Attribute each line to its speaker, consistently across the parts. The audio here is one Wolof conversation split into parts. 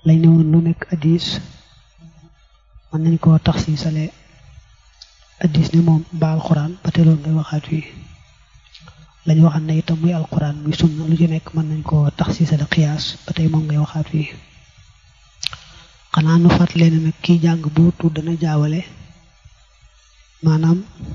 Speaker 1: lañ ne woon lu nekk addis mën nañ koo tax si sale addis ne moom mbaa alxuraan ba te loolu ngay waxaat fii lañ waxaat ne itam muy alxuraan muy sunna lu ci nekk mën nañ koo tax si sale xiyaas ba tey moom ngay waxaat fii xanaa nu fàttali ne nag kiy jàng boo tudd dana jaawale maanaam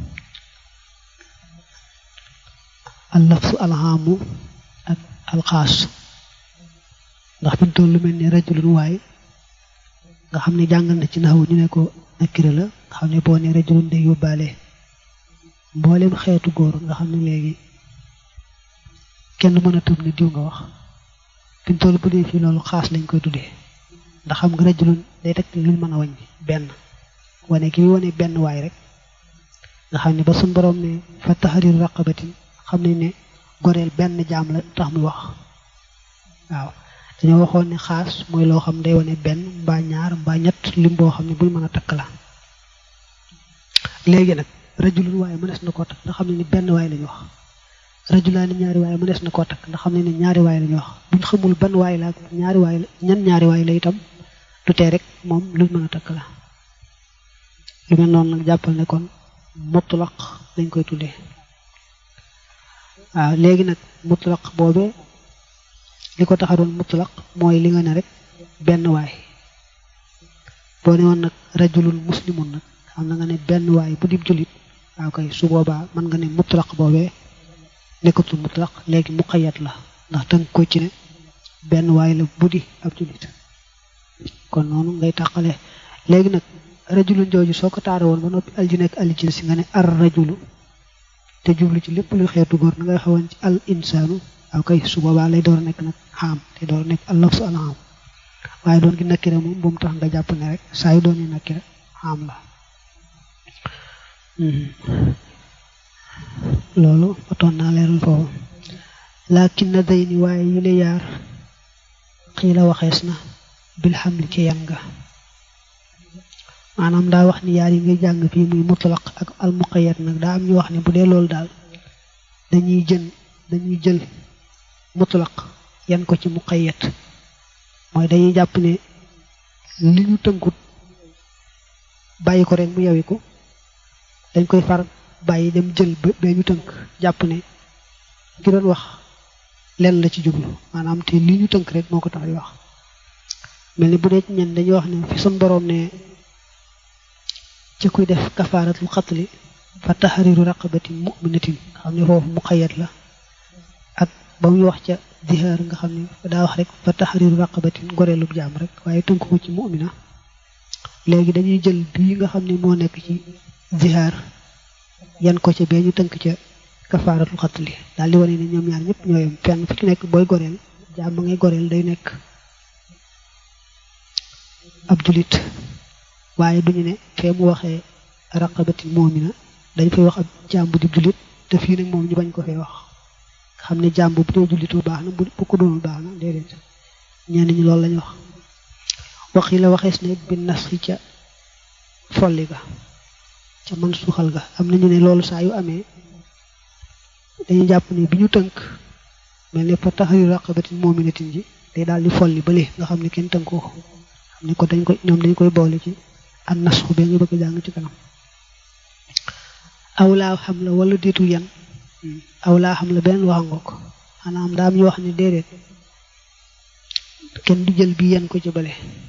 Speaker 1: allafsu alxaamu ak alxaas ndax fi mu toll lu mel ni rajulun waay nga xam ne jàngal na ci naxawu ñu ne ko nakira la nga xam ne boo ne rajulun day yóbbaale mboolem xeetu góor nga xam ne léegi kenn mën a tëb ne diw nga wax fi mu toll bu dee fii loolu xaas lañ koy tuddee ndax xam nga rajulun day teg luñ mën a wàññi benn wane ki wane benn waay rek nga xam ne ba suñ borom ne fa tahriru raqabatin xam ne ne goreel benn jaam la tax muy wax waaw dañoo waxoon ne xaas mooy loo xam day wane benn mbaa ñaar mbaa ñett lim boo xam ne buñ mën a takk la léegi nag rajulun waaye mënees na koo takk ndax xam ne ni benn waay lañu wax rajulaani ñaari waaye mënees na koo takk ndax xam ne ni ñaari waay lañu wax buñ xamul ban waay la ak ñaari waay la ñan ñaari waay la itam du tee rek moom luñ mën a takk la lu mel noonu nag jàppal ne kon mutlaq dañ koy tuddee waaw léegi nag mutlaq boobee li ko taxaroon mutlaq mooy li nga ne rek benn waay boo ne woon nag rajulun muslimun nag xam na nga ne benn waay bu dib jullit waaw kay su boobaa mën nga ne mutlaq boobee nekkatul mutlaq léegi muqayyad la ndax tënk ko ci ne benn waay la bu di ab jullit kon noonu ngay tàqale léegi nag rajulun jooju soo ko taara woon ba noppi al ji nekk al jinsi nga ne ar rajulu te jublu ci lépp luy xeetu góor na ngay xawoon ci al insaanu waaw kay su boobaa lay door a nekk nag xaam te door a nekk al lafsu al xaam waaye doon gi nakkira moom bu mu tax nga jàpp ne rek saa yu doon yi nakkira xaam la loolu otoon naa leeral foofu laakin na day ni waaye yi la yaar xii la waxees na bil xam li ci yan nga maanaam daa wax ni yaar yi ngay jàng fii muy mutlaq ak al muqayyad nag daa am ñu wax ne bu dee loolu daal dañuy jën dañuy jël mutlaq yan ko ci muqayyad mooy dañuy jàpp ne li ñu tënkut bàyyi ko rek mu yawiku dañ koy far bàyyi dem jël ba ñu tënk jàpp ne ki doon wax lenn la ci jublu maanaam te li ñu tënk rek moo ko tax di wax mel ni bu dee ci ñen dañuy wax ne fi sun boroom ne ci kuy def kafaaratul xatli fa taxariru raqabatin muminatin nga xam ne foofu muqayyad la ak ba muy wax ca zihaar nga xam ne daa wax rek fa taxariru raqabatin goreelub jaam rek waaye tënk ko ci mumina léegi dañuy jël bii nga xam ne moo nekk ci zihaar yan ko ca bee ñu tënk ca kafaaratul xatli daal di wane ne ñoom ñaar ñëpp ñooyam fenn fu ci nekk booy goreel jaam ba ngay goreel day nekk ab julit waaye duñu ne fee mu waxee raqabatin moomina dañ fay wax ab jàmbu di jullit te fii nag moom ñu bañ ko fee wax xam ne jàmbu bu dee jullitu baax na bu ko doonul baax na déedéet ñenn ñi loolu lañu wax wax yi la waxees ne bi nas yi ca folli ga ca man suuxal ga am nañu ne loolu saa yu amee dañuy jàpp ne bi ñu tënk mel ne fa taxayu raqabatin moominatin ji day daal di folli bële nga xam ne kenn tënkoo xam ne ko dañ koy ñoom dañ koy boole ci ak nasxu bee nga bëgg a jàng ci kanam aw laa xam la wala déetu yan aw laa xam la beneen wax nga ko xanaa am daa am ñu wax ne déedéet kenn du jël bi yan ko ci bële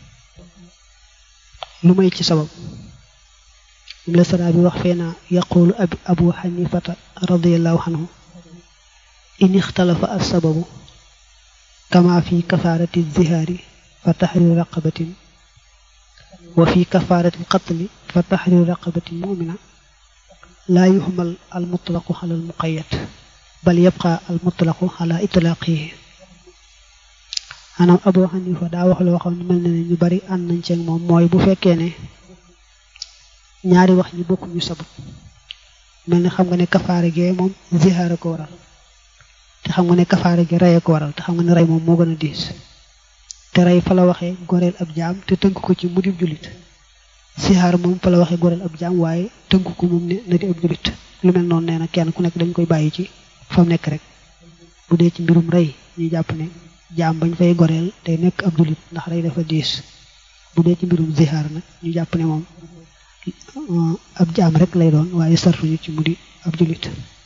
Speaker 1: lu may ci sabab im la sara bi wax fee naa yaqulu abu xanifata radiallahu anhu in ixtalafa as sababu kama fi kafaarati zihaari fa taxriru raqabatin wa fi kafaarati qatli fa taxriru raqabatin mumina laa yuxmal al mutlaqu ala al muqayyad bal yabqa al mutlaqu ala itlaqihi maanaam Abu Xanifa daa wax loo xam ne mel na ne ñu bari ànd nañ ceeg moom mooy bu fekkee ne ñaari wax ñi bokkuñu sabab mel ni xam nga ne kafaare gee moom zihaara ko waral te xam nga ne kafaare gi reye ko waral te xam nga ne rey moom moo gën a diis te rey fa la waxee goreel ab jaam te tënk ko ci mu dib jullit sihaar moom fa la waxee goreel ab jaam waaye tënk ko moom ne na di ab jullit lu mel noonu nee na kenn ku nekk dañ koy bàyyi ci fa mu nekk rek bu dee ci mbirum rey ñuy jàpp ne jaam bañ fay goreel tey nekk ab julit ndax day dafa diis bu dee ci mbirum zihaar nag ñu jàpp ne moom ab jaam rek lay doon waaye sartuñu ci mu di ab julit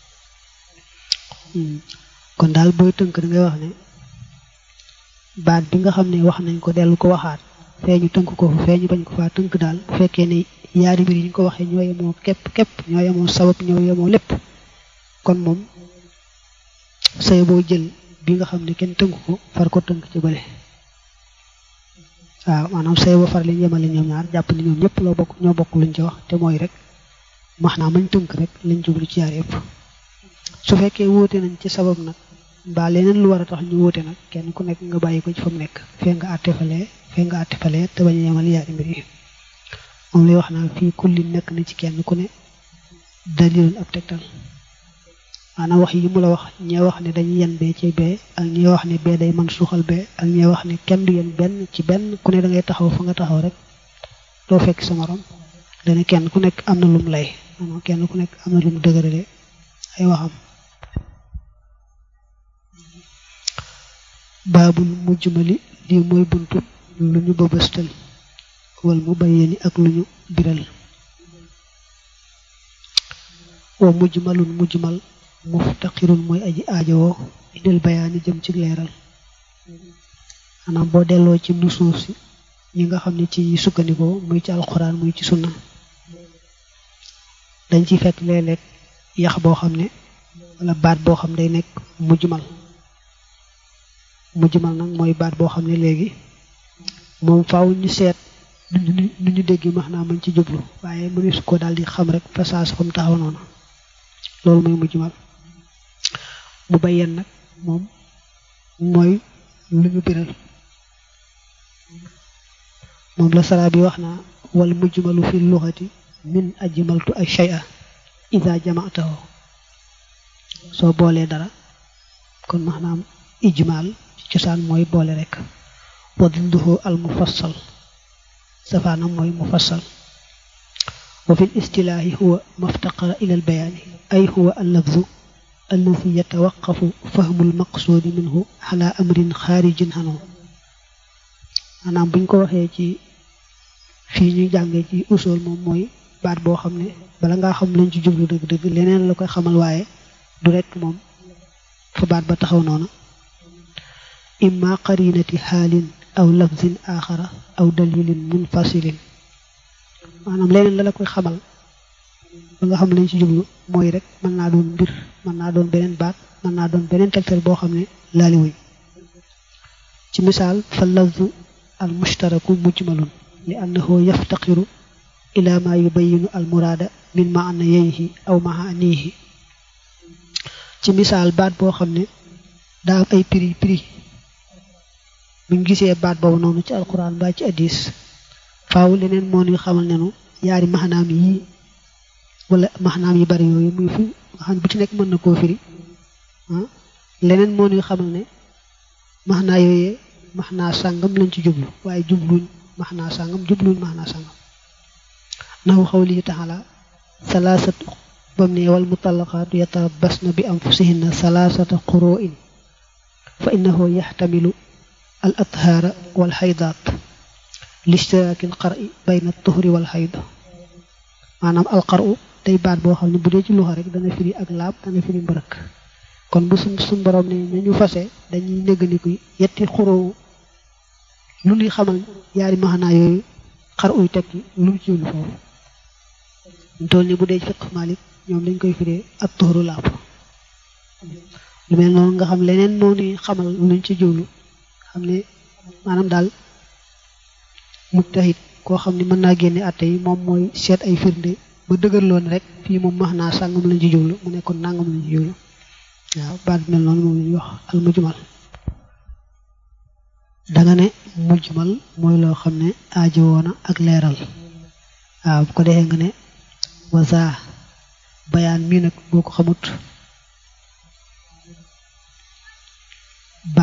Speaker 1: kon daal booy tënk da ngay wax ne baat bi nga xam ne wax nañ ko dellu ko waxaat fee ñu tënk ko fee ñu bañ ko faa tënk daal bu fekkee ne yaari mbir yi ñu ko waxee ñoo yemoo képp képp ñoo yemoo sabab ñoo yemoo lépp kon moom say boo jël bi nga xam ne kenn tënk ko far ko tënk ci bële waaw maanaam say boo far leen yemale ñoom ñaar jàpp ne ñoom ñëpp loo bokk ñoo bokk luñ ci wax te mooy rek max naa mañ tënk rek lañ jublu ci yaar yëpp su fekkee wóote nañ ci sabab nag mbaa leneen lu war a tax ñu wóote nag kenn ku nekk nga bàyyi ko ci fa mu nekk fee nga àtte falee fee nga àtte falee te bañ a yemal yaari mbir yi moom lay wax naa fii kulli nekk na ci kenn ku ne dalilun ab tegtal maanaam wax yi mu la wax ñee wax ne dañuy yen bee ci bee ak ñee wax ne bee day man suuxal bee ak ñee wax ne kenn du yen benn ci benn ku ne da ngay taxaw fa nga taxaw rek doo fekk sa morom dana kenn ku nekk am na lum lay maanaam kenn ku nekk am na lum dëgërale ay waxam baabul mujjmali lii mooy buntu lu ñu bëbëstal wal mu bayyani ak lu ñu biral wa mujmalun mujmal muftaqirun mooy aji aajowoo indil bayaani jëm ci leeral maanaam boo delloo ci nusuus si ñi nga xam ne ci sukkandikoo muy ci alxuraan muy ci sunna dañ ci fekk léeg-léeg yax boo xam ne wala baat boo xam day nekk mujmal mujmal nag mooy baat boo xam ne léegi moom faaw ñu seet nu ñu dégg max naa mañ ci jublu waaye mënees ko daal di xam rek fa saas fa mu taxaw noonu loolu mooy mujmal mu bayyan nag moom mooy lu ñu biral moom la sara bi wax naa wal mujmalu fi luxati min ajmaltu ay shay'a ida jama'tahu soo boolee dara kon maanaam ijmal cosaan mooy boole rek wa didduhu al mufassal safaanam mooy mufassal wa fi l istilaahi huwa maftaqara ila al bayaani ay huwa al lafzu alladi yatawaqafu fahmu al maqsuudi minhu ala amrin xaarijin xanu maanaam buñ ko waxee ci fii ñuy jàngee ci usul moom mooy baat boo xam ne bala ngaa xam lañ ci jublu dëgg-dëgg leneen la koy xamal waaye du rekk moom fa baat ba taxaw noona imma qarinati xaalin aw lafzin axara aw dalilin munfasilin maanaam leneen la la koy xamal ba nga xam lañ ci jublu mooy rek mën naa doon mbir mën naa doon beneen baat mën naa doon beneen tegtal boo xam ne laali wuñ ci misaal fa lafzu al mushtaraku mujmalun li annahu yaftaqiru ila ma yubayinu al muraada min maanayayhi aw maanihi ci misaal baat boo xam ne daa am ay prix prix buñ gisee baat boobu noonu ci alquran ba ci addis faaw leneen moo ñuy xamal ne nu yaari maxnaam yi wala maxnaam yi bari yooyu muy fu nga xam ne bu ci nekk mën na koo firi leneen moo ñuy xamal ne maxnaa yooyee maxnaa sàngam lañ ci jublu waaye jubluñ maxnaa sàngam jubluñ maxnaa sàngam nahu xawlihi taala salaasatu bam ne wal mutallaqaatu yatarabbasna bi anfusihinna salaasata quru'in fa innahu yaxtamilu al athaara wal xaydaat lishtiraaki al qar'i bayna tuhri wal xayd maanaam al qar'u day baat boo xam ne bu dee ci luxa rek dana firi ak laab dana firi mbërëk kon bu suñ suñ borom ne nañu fase dañuy néggandiku yetti xuroo lu ñuy xamal yaari maxanaa yooyu xar uy tekki lu mu ci wul foofu ñu toll ni bu dee fiq malik ñoom dañ koy firee ak tuxuru laab lu mel noonu nga xam leneen moo ni xamal luñ ci jiwlu xam ne maanaam daal mujtahid koo xam ne mën naa génne atte yi moom mooy seet ay firnde ba dëgërloon rek fii moom max naa sàngam lañ ci jiwlu mu nekkoon nangam lañ ci jiwlu waaw baat mel noonu moom lañuy wax al mujmal danga ne mujmal mooy loo xam ne aajo woona ak leeral waaw bu ko defee nga ne wasa bayaan mii nag boo ko xamut ba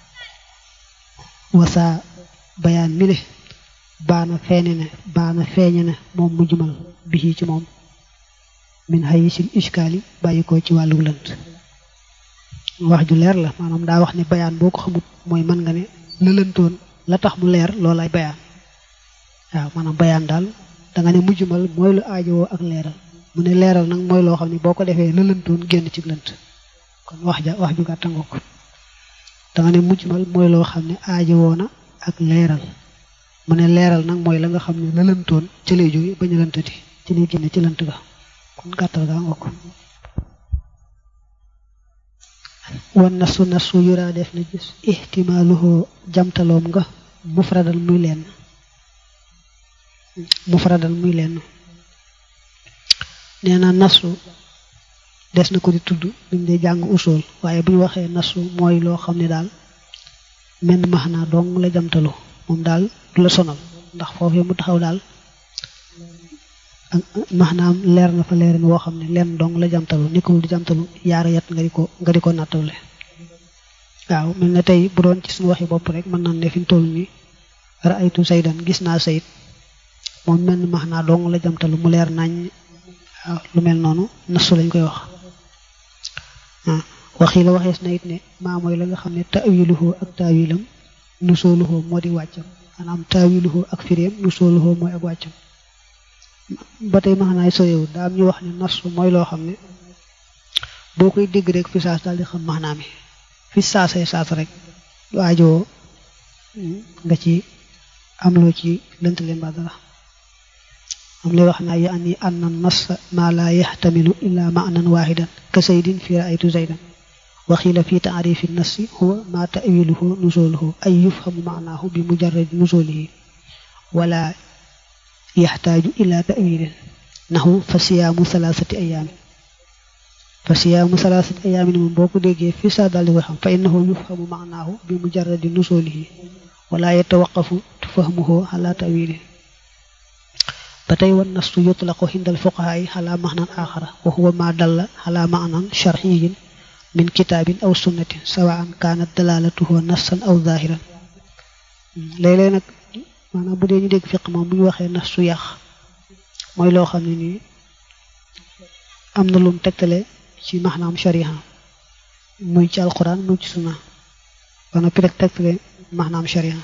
Speaker 1: wasa bayaan mi le baana feeñe ne baana feeñe ne moom mujmal bi ci moom min hayisil iskaali bàyyi ko ci wàllu lënt wax ju leer la maanaam daa wax ne bayaan boo ko xamut mooy mën nga ne lëlantoon la tax mu leer loolay bayaan waaw maanaam bayaan daal da nga ne mujjumal mooy lu aajowoo ak leeral mu ne leeral nag mooy loo xam ne boo ko defee lëlantoon génn ci lënt kon wax ja wax ju gàtta nga ko da nga ne mujjumal mooy loo xam ne aajowoo na ak leeral mu ne leeral nag mooy la nga xam ne lëlantoon ci lay jóge bañ a lëntati ci lay génne ci lënt ga kon gàttal gaa nga ko wan nasu nasu yuraa def na gis ihtimaaluhu jamtaloom nga mufradal muy lenn mufradal muy lenn nee na nasu des na ko di tudd buñ dee jàng usul waaye bu ñu waxee nasu mooy loo xam ne daal menn max naa dong la jamtalu moom daal du la sonal ndax foofee mu taxaw daal maanaam leer na fa leerin woo xam ne lenn dong la jamtalu nekkul di jamtalu yaara yat nga di ko nga di ko nattawle waaw mel na tey bu doon ci suñu waxi bopp rek mën naan ne fi mu toll nii raaytu saydan gis naa sayit moom mel ni max naa dong la jamtalu mu leer nañ waaw lu mel noonu nasu lañ koy wax waxi la waxees na it ne maa mooy la nga xam ne taawiluhu ak taawilam nusooluhu moo di wàccam maanaam taawiluhu ak firéem nusooluhu mooy ak wàccam ba tey max naay sorewu daa am ñu wax ne nasu mooy loo xam ne boo koy dégg rek fi saas daal di xam max naa mi fi saasay saas rek lu aajoo nga ci am loo ci lënt leen ba dara am lay wax naa ya an yi anna nas ma la yaxtamilu illa maanan waaxidan ka saydin fi raaytu zaydan waxiila fi taarifi nassi huwa ma tawiluhu nusuluhu ay yufhamu maanaahu bi mujarradi nusulihi wala yaxtaaju ila tawilin naxu fa siyaamu salaasati ayaamin fa siyaamu salaasati ayaamin moom boo ko déggee fi saa daal di koy xam fa innahu yufhamu maanaahu bi mujarradi nusulihi wala yatawaqafu fahmuhu ala tawilin ba tey wan nastu yutlaqu xindal fuqahaay xalaa maxnan axara wa huwa ma dalla xalaa maanan sharxiyin min kitaabin aw sunnatin sawaan kaanat dalalatuhu nassan aw zahiran léeg-léeg nag maanaam bu dee ñu dégg fiq moom bu ñu waxee nastu yàq mooy loo xam ne nii am na lum tegtale ci maxnaam shariha muy ci alquran muy ci sunna ba noppi rek tegtale maxnaam shariha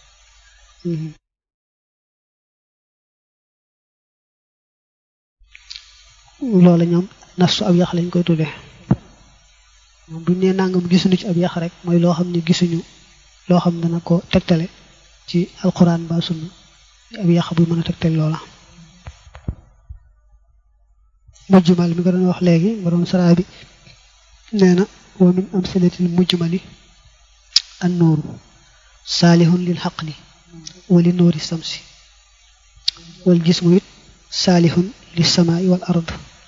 Speaker 1: loola ñoom nastu ab yax lañ koy tuddee moom buñ nee nangam gisuñu ci ab yax rek mooy loo xam ne gisuñu loo xam dana ko tegtale ci alquran ba sunna ab yax buy mën a tegtale loola mujjumal mi nga doon wax léegi nga doon saraa bi nee na wa min amsilatil mujjumali an nuuru saalihun lil xaqli wa li nuuri samsi wal jismu it saalihun li samaai wal ard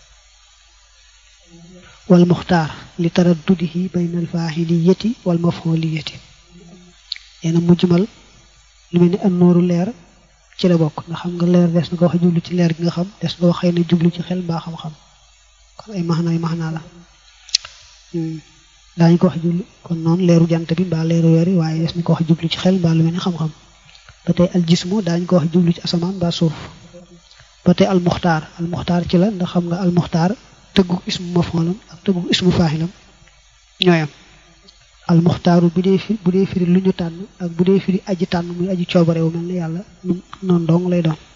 Speaker 1: wal muxtaar li taraddudihi bayna al faahiliyati wal mafhuliyati nee na mujjumal lu mel ni an nooru leer ci la bokk nga xam nga leer des na ko wax jublu ci leer gi nga xam des na ko xëy na jublu ci xel mbaa xam-xam kon ay maxna ay maxna la daañu ko wax jublu kon noonu leeru jant bi mbaa leeru weer yi waaye des na ko wax jublu ci xel mbaa lu mel ni xam-xam ba tey al jismu daañu ko wax jublu ci asamaan mbaa suuf ba tey al muxtaar al muxtaar ci la ndax xam nga al muxtaar tëggu ismu mafoolam ak tëggu ismu faaxilam ñooyam al muxtaaru bu dee fi bu dee firi lu ñu tànn ak bu dee firi aji tànn muy aji coobarewu mel ni yàlla noonu dong lay doon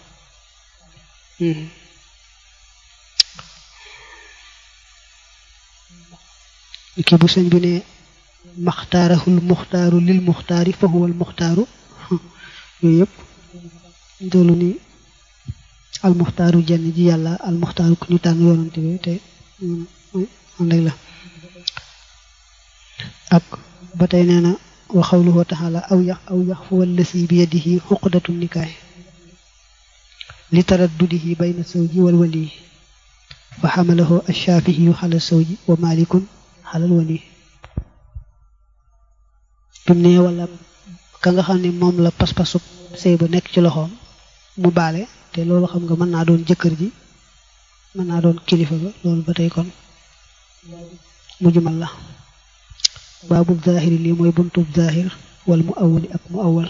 Speaker 1: kii bu sëñ bi ne maxtaarahul muxtaaru lil muxtaari fa huwal muxtaaru yooyu yëpp doolu ni almuxtaaru jenn ji yàlla almuxtaaru ku ñu tànn yoonante bi te ànd ak la ak ba tey nee na wa xawluhu taala aw yax aw yax fu wallasi bi yadihi xuqdatu nikaay li taraddudihi bayna sawji wal wali fa xamalahu alshaafihiyu xala sawji wa malikun xalal wali bi mu ne wala ka nga xam ne moom la pas-pasub sëy ba nekk ci loxoom mu baale te loolu xam nga mën naa doon jëkkër ji mën naa doon kilifa ga loolu ba tey kon mujjumal la baabu zaahiri lii mooy buntub zaahir wal mu awali ak mu awal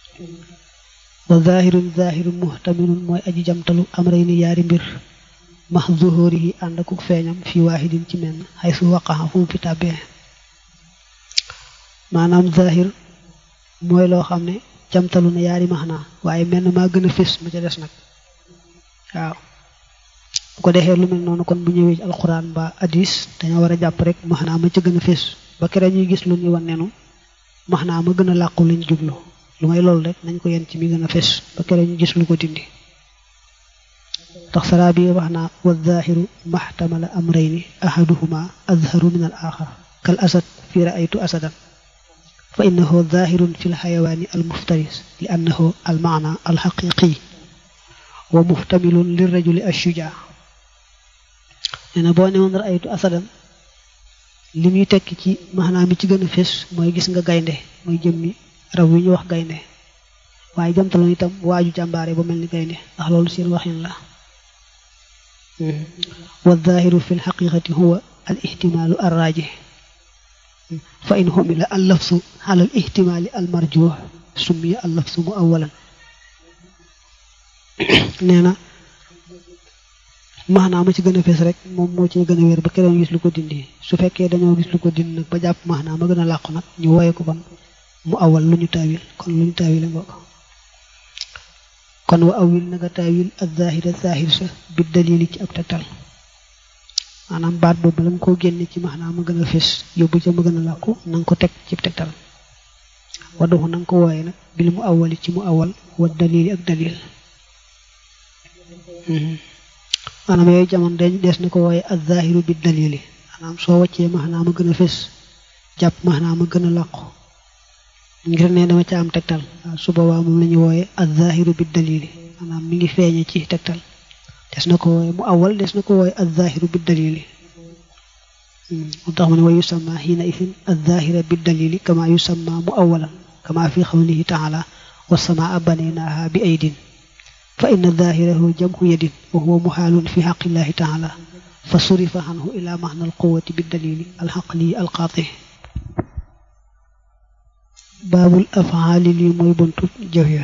Speaker 1: wa zaahirun zaahirun muhtamilun mooy aji jamtalu am rey ni yaari mbir max zuhurihi ànd akuk feeñam fi waahidin ci menn xay su waqaxa fu mu fi tàbbee maanaam zahir mooy loo xam ne jamtalu na yaari maxnaa waaye menn maa gën a fés ma ca des nag waaw bu ko defee lu mel noonu kon bu ñëwee ci alxuraan ba hadis dañoo war a jàpp rek maxnaa ma ca gën a fés ba kere ñuy gis lu ñuy wan nenu maxnaa ma gën a làqu lañ jublu lu may loolu rek nañ ko yen ci mi gën a fés ba kere ñu gis lu ko dindi tax saraa bi wax naa wa zaahiru maxtamala amrayni ahaduhuma azharu min al axar kal asad fi raaytu asadan fa innahu zaahirun fi lxayawaani almuftaris li annahu almaana alxaqiqi wa muxtamilun lirrajuli ashujaa nee na boo ne woon raaytu asadan li muy tekki ci maanaam mi ci gën a fés mooy gis nga gaynde muy jëmmi raw wi ñu wax gaynde waaye jamtaloon itam waaju jàmbaare ba mel ni gaynde ndax loolu seen waxin la wa zaahiru fi lxaqiqati huwa al ihtimaalu arraajih fa in xumila al lafsu ala al ihtimaali al marjuux summiya al lafsu mu awalan nee na maanaam ma ci gën a fees rek moom moo ci gën a wér ba keneen gis lu ko dindi su fekkee dañoo gis lu ko dindi nag ba jàpp maanaam ma gën a làqu nag ñu woye ko bon mu awal lu ñu taawil kon lu ñu taawil nga ko kon wa awil na nga taawil ak zahira zahir sa bi dalili ci ab tegtal maanaam baat boobu la nga koo génne ci maanaam ma gën a fés yóbbu ca ma gën a làqu na nga ko teg ci tegtal wa doxu na nga ko wooye nag bil mu awali ci mu awal wa dalili ak dalil maanaam yooyu jamono dañ des na ko wooye ak zahiru bi dalili maanaam soo wàccee maanaam ma gën a fés jàpp maanaam ma gën a làqu ngir ne dama ca am tegtal waaw su boobaa moom la ñu wooye ak zahiru bi dalili maanaam mi ngi feeñe ci tegtal des na ko wooye mu awal des na ko wooye ak zahiru bi dalili moo tax mu ne wa yusamma xiina isin ak zahira bi dalili kama yusamma mu awalan kama fi xawlihi taala wa samaa banaynaha bi aydin fa inna zahirahu jamhu yadin wa huwa muxaalun fi xaqillahi taala fa surifa anhu ila maxna alquwati bi dalili alxaqli alqaati baabul afaali lii mooy buntu jëf ya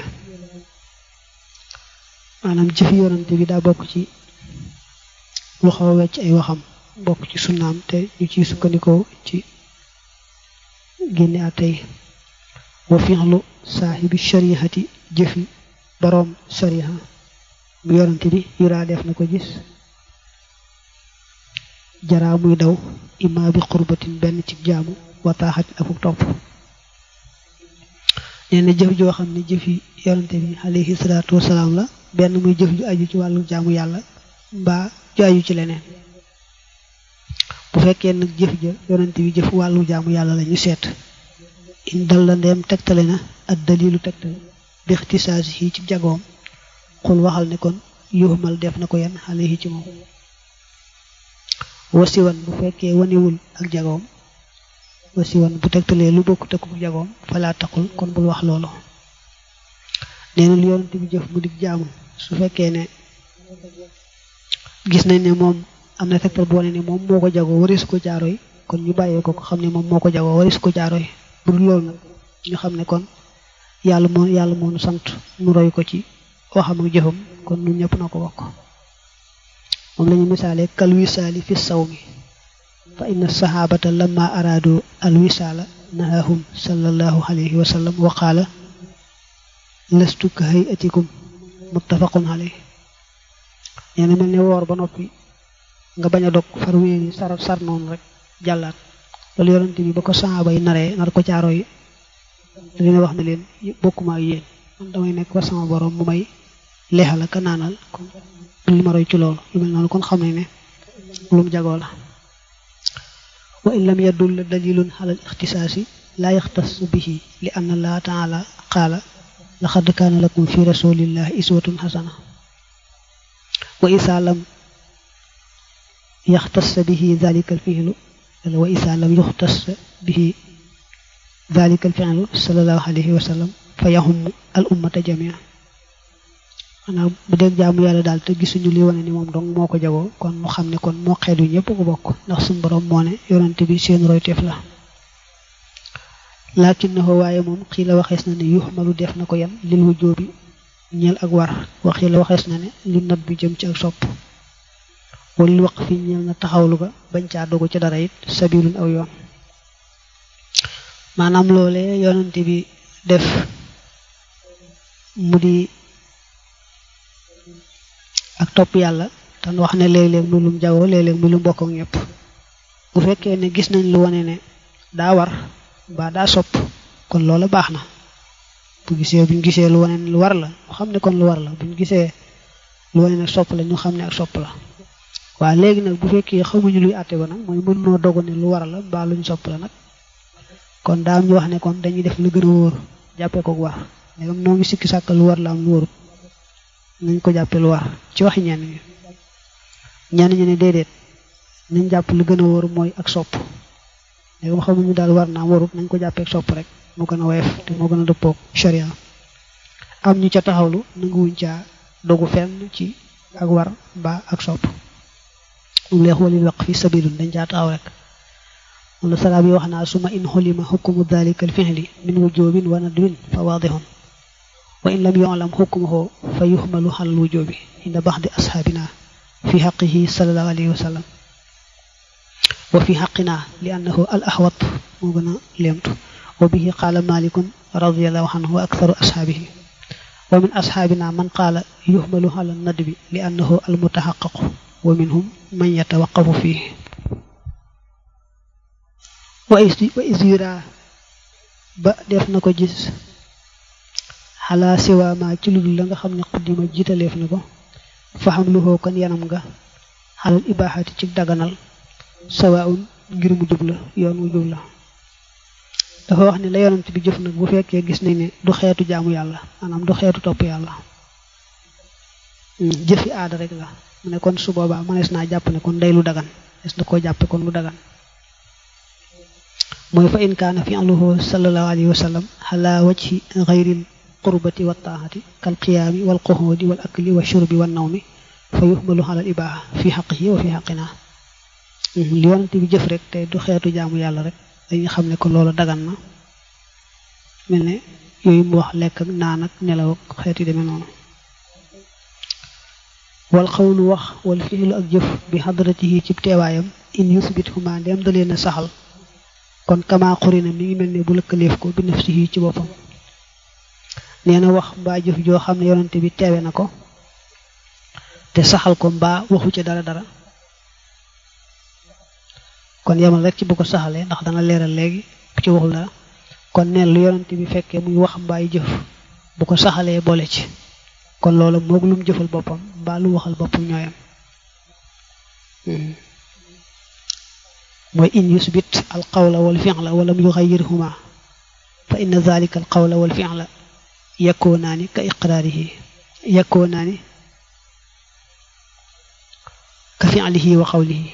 Speaker 1: maanaam jëfi yonante bi daa bokk ci lu xaw a wecc ay waxam bokk ci sunnaam te ñu ciy sukkandikoo ci génne a tey wa fi'lu saaxibi sharihati jëfi boroom shariha mu yonante bi yuraa def na ko gis jaraa muy daw imma bi xurbatin benn ci jaamu wataaxat akuk topp nee na jëf joo xam ne jëfi yonante bi alayhi salaatu wasalaam la benn muy jëf ju aju ci wàllu jaamu yàlla mbaa ju aju ci leneen bu fekkee nag jëf ja yonante bi jëf wàllu jaamu yàlla la ñu seet in dal la ndeem tegtale na ak dalilu tegtale bi ixtisaasi yi ci jagoom xul waxal ne kon yuuxmal def na ko yan alayhi ci moom wasiwan bu fekkee wanewul ak jagoom wasiwan bu tegtalee lu bokk tëkku jagoom falaa taqul kon bul wax loolu nee na lu yonante bi jëf mu dig jaamu su fekkee ne gis nañ ne moom am na tegtal boo ne ne moom moo ko jagoo waris ko jaaro yi kon ñu bàyyee ko ko xam ne moom moo ko jagoo waris ko jaaro yi bu dul loolu nag ñu xam ne kon yàlla moo yàlla moo nu sant nu roy ko ci waxam ak jëfam kon ñun ñëpp na ko bokk moom la ñu misaale kal wisaali fi saw mi fa inna saxaabata lamma araadu al wisaala nahahum sallallahu alayhi wa sallam wa qaala lastu ka hayatikum muttafaqun alayhi nee na mel ne woor ba noppi nga bañ a dog far wéeri sar sar noonu rek jàllaat loolu yonante bi ba ko saxaaba yi naree nar ko caaro yi da leen wax ne leen bokkuma ak yéen man damay nekk war sama borom mu may leexal ak naanal kon li ma roy ci loolu lu mel noonu kon xam ne ne lu mu jagoo la wa in lam yadull dalilun ala al ixtisaasi laa yaxtas bihi li anna allaha taala qaala laqad kaana lakum fi rasulillahi iswatun xasana wa isa lam yaxtas bihi dalika al fi'lu wa isa lam yuxtas bihi dalika al fi'lu sallallahu alayhi wa sallam fa yaxum al ummata jamia maanaam bu dee jaamu yàlla daal te gisuñu li wane ni moom dong moo ko jagoo kon mu xam ne kon moo xeetu ñëpp ko bokk ndax suñu borom moo ne yonante bi seen royteef la laakin na waaye moom xii la waxees na ne yuxmalu def na ko yan lil wujjóobi ñeel ak war waxii la waxees na ne li nat bi jëm ci ak sopp wala waq fi ñeel na taxawlu ga bañ caa dogu ci dara it sabilun aw yoon maanaam loole yonante bi def mu di ak topp yàlla tan wax ne léeg-léeg muy lum jagoo léeg-léeg muy lu mbokk ak ñëpp bu fekkee ne gis nañ lu wane ne daa war ba daa sopp kon loola baax na bu gisee buñ gisee lu wane ne lu war la ñu xam ne kon lu war la buñ gisee lu wane ne sopp la ñu xam ne ak sopp la waaw léegi nag bu fekkee xamuñu luy àtte ba nag mooy mën noo dogu ne lu war la mbaa luñ sopp la nag kon daa am ñu wax ne kon dañuy def lu gën a wóor jàppee ko war ndegam noo ngi sikki sàkk lu war la am lu wóorut nañ ko jàppee lu war ci waxi ñenn ñi ñenn ñi ne déedéet nañ jàpp lu gën a wóor mooy ak sopp ndegam xamuñu daal war naa warut nañ ko jàppee ak sopp rek moo gën a woyof te moo gën a dëppoog sharia am ñu ca taxawlu nanguwuñ caa dogu fenn ci ak war mbaa ak sopp moom leex walil waq fi sabilun dañ caa taxaw rek moom la salaa bi wax naa suma in xulima xukmu dalika al fixli min wujubin wa nadwin fa waadihun wa in lam yuclam xukmuhu fa yuxmalu xal wujubi inda baxdi asxaabina fi xaqihi salallahu alayhi wa sallam wa fi xaqina li annahu al axwat moo gën a léemtu wa bihi qaala malikun radiallahu anhu wa aktharu asxaabihi wa min asxaabina man qaala yuxmalu xala nadbi li annahu al mutaxaqaqu wa minhum man yatawaqafu fihi wa isira ba def na ko gis xalaa siwaama ci ludul la nga xam ne xuddima jiitaleef na ko fa xam lu xoo kon yanam nga xalal ibaaxati ci daganal sawaun ngir mu jub la yoon mu jub la dafa wax ne la yonent bi jëf nag bu fekkee gis nañ ne du xeetu jaamu yàlla maanaam du xeetu topp yàlla jëfi aada rek la mu ne kon su boobaa mënees naa jàpp ne kon day lu dagan des na koo jàppe kon lu dagan mooy fa in kaana fi'luhu sallallahu alayhi wa sallam ala wajhi ghayril qurbati wa taahati kal qiyaami wal qu'udi wal akli wa shurbi wan nawmi fa yuhmalu ala al ibaaha fi haqqihi wa fi haqqina li yonent bi jëf rek te du xeetu jaamu yàlla rek dañuy xam ne ko loolu dagan na mel ne yooyu mu wax lekk ak naan ak nelaw ak xeet yi demee noonu wal xawlu wax wal fi'lu ak jëf bi hadratihi ci teewaayam in yusbit huma ndem da leen a saxal kon kama xurina mi ngi mel ne bu lëkkaleef ko bi nafsihi ci boppam nee na wax mbaa jëf joo xam ne yonante bi teewe na ko te saxal ko mbaa waxu ca dara dara kon yemal rek ci bu ko saxalee ndax dana leeral léegi ci waxul dara kon neen lu yonante bi fekkee muy wax mbaay jëf bu ko saxalee boole ci kon loolu moog lu mu jëfal boppam mbaa lu waxal boppam ñooyam mooy in yusbit al qawla wal fi'la wa lam yuxayyirhuma fa inna dhalika al qawla wal fi'la yakoonaani ka iqraarihi yakoonaani ka fi'lihi wa qawlihi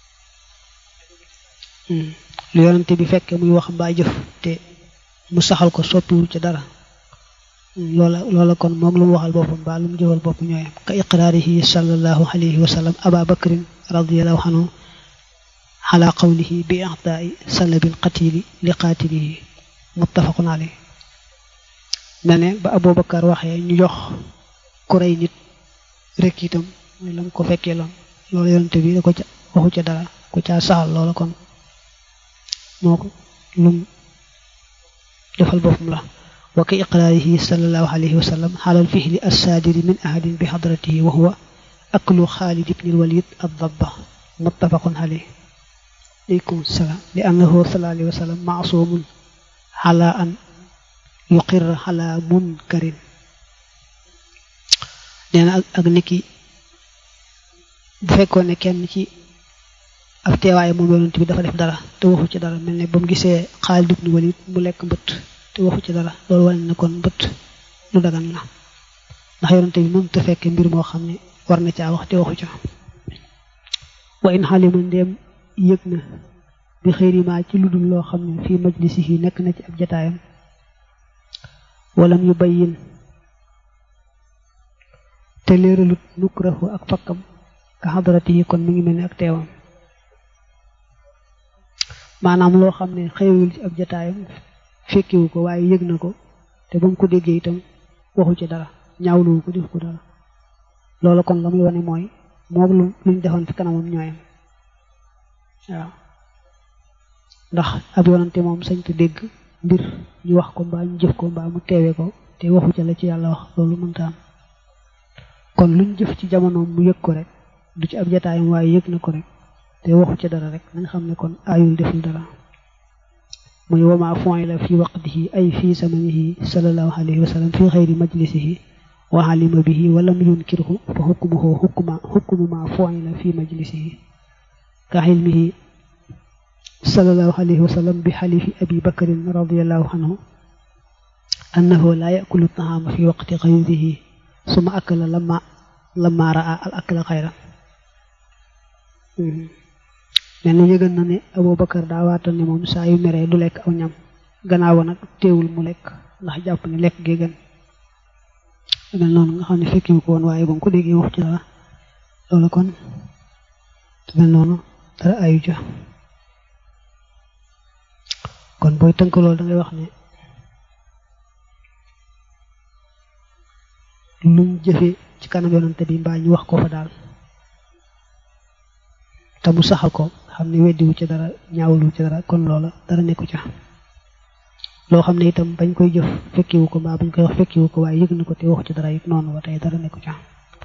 Speaker 1: lu yonante bi fekkee muy wax mbaa jëf te mu saxal ko soppiwul ci dara loola loola kon moog lu mu waxal boppam mbaa lu mu jëfal bopp ñooyam ka iqraarihi sallallahu alayhi wa sallam aba bakrin radiallahu anhu ala qawlihi bi i'taa'i salabil qatili li qaatilihi muttafaqun alayhi mel ne ba Abubakar waxee ñu jox ku rey nit rek itam mooy lam ko fekkee loon loolu yonente bi da ko ca waxu ca dara ku caa saxal loola kon moo ko lum defal boppam la wa ka iqraarihi sallallahu alayhi wa sallam xalal fihli assaadiri min ahadin bi hadratihi wa huwa aklu xaalid ibni alwalid addabba muttafaqun alayhi aleykum salaam li annahu sallallahu alayhi wa sallam maasumun ala an yuqir ala munkarin nee na ak niki bu fekkoon ne kenn ci ab teewaay moom yonent bi dafa def dara te waxu ci dara mel ne ba mu gisee Xaalid ibn Walid mu lekk mbëtt te waxu ci dara loolu wane na kon mbëtt lu dagan la ndax yonent bi moom te fekkee mbir moo xam ne war na caa wax te waxu ca wa in xalima ndéem yëg na bi xëyrima ci lu dul loo xam ne fii majlisihi nekk na ci ab jataayam walam yu bayyin te leeralut nukrahu ak fakkam ka xadarati yi kon mi ngi mel ni ak teewam maanaam loo xam ne xëywul ci ab jataayam fekkiwu ko waaye yëg na ko te ba mu ko déggee itam waxu ci dara ñaawluwu ko def ko dara loolu kon la muy wane mooy moog lu luñ defoon fi kanamam ñooyam waaw ndax ab yonante moom sañ te dégg mbir ñu wax ko mbaa ñu jëf ko mbaa mu teewee ko te waxu ca la ci yàlla wax loolu mënta am kon luñ jëf ci jamonoom mu yëg ko rek du ci ab jataayam waaye yëg na ko rek te waxu ca dara rek nañ xam ne kon aayul deful dara muy wama fon la fi waqtihi ay fi samanihi sallallahu alayhi wa sallam fi xayri majlisihi wa alima bihi wa lam yunkirhu fa hukmuhu hukma hukmu ma fon la fi majlisihi ka ilmihi sallallahu alayhi wa sallam bi xalifi abi bakrin radiallahu anhu annahu la yakulu taama fi waqti xayrihi suma akala lama lama raa al akla xayran mel ni yëgal na ne Abubakar daa waatal ne moom saa yu meree du lekk aw ñam gannaaw nag teewul mu lekk ndax jàpp ne lekk gee gën mel noonu nga xam ne fekkiwu ko woon waaye ba mu ko déggee wax ci dara loolu kon mel noonu dara ayu ja kon booy tënk loolu da ngay wax ne luñ jëfe ci kanam yonante bi mbaa ñu wax ko fa daal te mu saxal ko xam ne weddiwu ci dara ñaawlu ci dara kon loola dara nekku ca loo xam ne itam bañ koy jëf fekkiwu ko mbaa bañ koy wax fekkiwu ko waaye yëg na ko te waxu ci dara it noonu ba tey dara nekku ca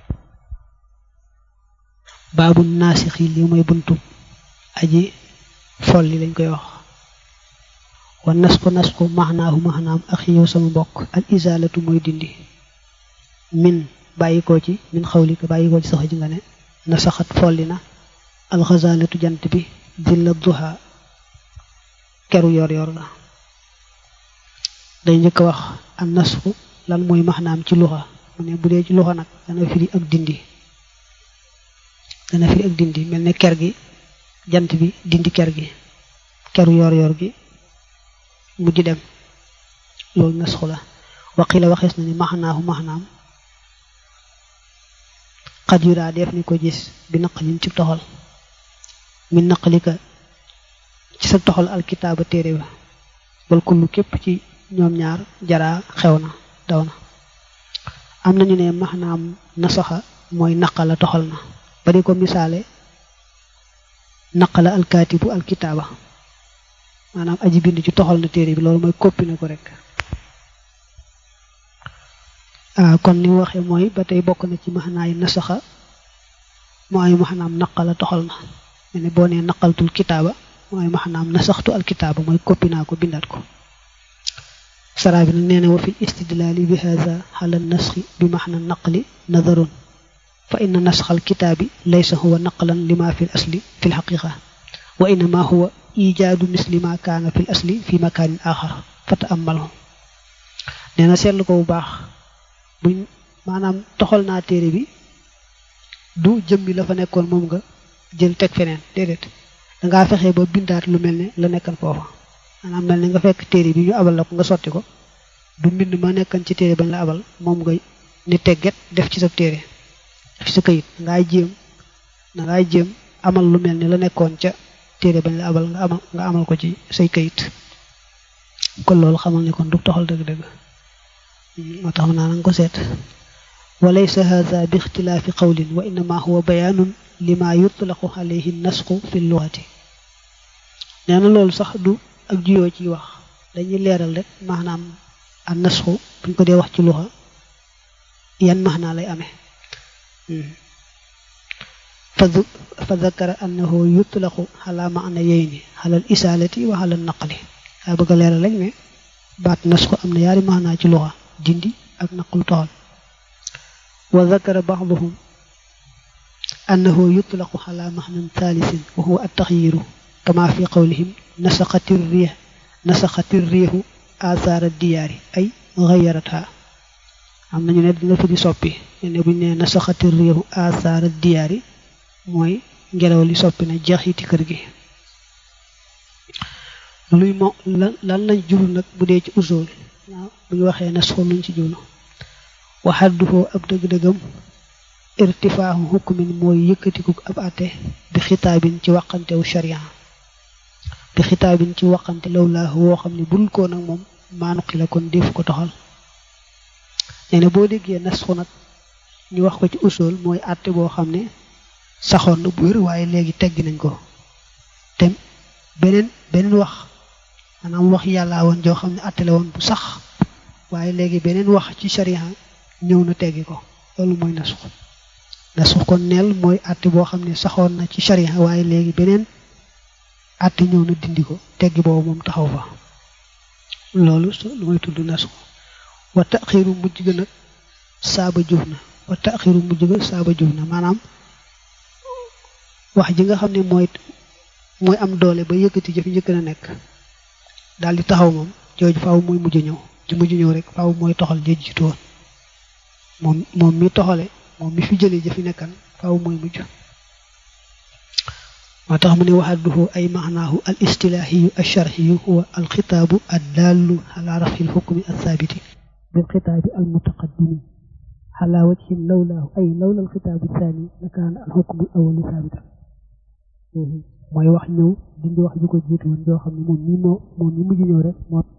Speaker 1: baabu naasixi li mooy buntu aji fol li lañ koy wax wa nasku nasku maxnaahu maxnaam ak yow sama mbokk al isaalatu mooy dindi min bàyyi ko ci min xawli ko bàyyi ko ci sax ji nga ne na saxat folli na alxazalatu jant bi dilla duha keru yor yor la day njëkk a wax an nasxu lan mooy maxnaam ci luxa mu ne bu dee ci luxa nag dana firi ak dindi dana firi ak dindi mel ne ker gi jant bi dindi ker gi keru yor yor gi mujj dem loolu nasxu la waqi la waxees na ni maxnaahu maxnaam xad yu daa def ni ko gis bi naqalin ci toxal min naqalika ci sa toxal alkitaaba téere ba bal kullu képp ci ñoom ñaar jaraa xew na daw na am nañu ne maxnaam nasaxa mooy naqala toxal na ba di ko misaale naqala alkaatibu alkitaaba maanaam aji bind ci toxal na téere bi loolu mooy koppi na ko rek ah kon ni waxee mooy ba tey bokk na ci maxnaa yi nasaxa mooy maxnaam naqala toxal na me ne boo nee naqaltul kitaaba mooy maxnaam nasaxtu alkitaaba mooy koppi naa ko bindaat ko saraa bi nag nee na wa fi istidlaali bi haza xala nasxi bi maxna naqli nadarun fa inna nasxa alkitaabi laysa huwa naqlan lima fi l asli fi lxaqiqa wa innama huwa ijaadu misli ma kaana fi l asli fi makaanin axar fa taamalhu nee na seetlu ko bu baax buñ maanaam toxal naa téere bi du jëmmi la fa nekkoon moom nga jël teg feneen déedéet dangaa fexe ba bindaat lu mel ne la nekkan foofa maanaam mel ne nga fekk téere bi ñu abal la ko nga sotti ko du mbind ma nekkan ci téere bañ la abal moom nga ni tegget def ci sa téere def ci sa kayit dangaay jéem dangaay jéem amal lu mel ne la nekkoon ca téere bañ la abal nga amal nga amal ko ci say kayit kon loolu xamal ne kon du toxal dëgg-dëgg moo tax naa nanga ko seet wa laysa hadha bi ixtilaafi qawlin wa innama huwa bayaanun lima yutlaqu alayhi nasxu fi luxati nee na loolu sax du ak juyoo ciy wax dañuy leeral rek maanaam an nasxu buñ ko dee wax ci luxa yan maanaa lay amee fa dakara annahu yutlaqu ala maana yeyni ala al isaalati wa ala naqli daa bëgg a leeral rek ne baat nasxu am na yaari maanaa ci luxa dindi ak naqlu toxal wa dakara baxduhum annahu yutlaqu ala maxnan thalithin wa huwa attaxyiru kama fi qawlihim nasaqati riix nasaqati riixu asaara diyaari ay gayaratha am nañu ne dina fi di soppi ne buñ ne nasaqati riixu asaara diyaari mooy ngelaw li soppi na jeexiti kër gi luy mo lan lañ jublu nag bu dee ci usul waaw bu ñu waxee nasxu luñ ci jublu waxadduhoo ab dëgg-dëggam irtifaahu hukmin mooy yëkkatiku ab àtte bi xitaabin ci waqantewu sharia bi xitaabin ci waqante law laa woo xam ne bul ko nag moom maanuqi la kon def ko toxal nee na boo déggee nasxu nag ñu wax ko ci usul mooy àtte boo xam ne saxoon na bu wér waaye léegi teggi nañ ko te beneen beneen wax maanaam wax yàlla woon joo xam ne attale woon bu sax waaye léegi beneen wax ci sharia ñëw na teggi ko loolu mooy nasux nasux kon neel mooy àtte boo xam ne saxoon na ci sharia waaye léegi beneen àtte ñëw na dindi ko teggi boobu moom taxaw fa loolu lu may tudd nasux wa taxiiru mujj ga nag saaba juf na wa taxiiru mujj ga saaba juf na maanaam wax ji nga xam ne mooy mooy am doole ba yëkkati jëf njëkk na nekk daal di taxaw moom jooju faaw mooy mujj ñëw ji mujj ñëw rek faaw mooy toxal jëj jiitu woon moom moom mi toxale moom mi fi jëlee jëfi nekkan faaw mooy mujj moo tax mu ne waxadduhu ay maanaahu al istilaahiyu al sharxiyu huwa al xitaabu ad daallu ala rafi al xukmi al saabiti bil xitaabi al mutaqaddimi ala wajhin lawlaahu ay lawla al xitaabu thani la kaana al xukmu al awalu saabitan mooy wax ñëw dindi wax ju ko jiitu woon joo xam ne moom mi moo moom mi mujj ñëw rek moo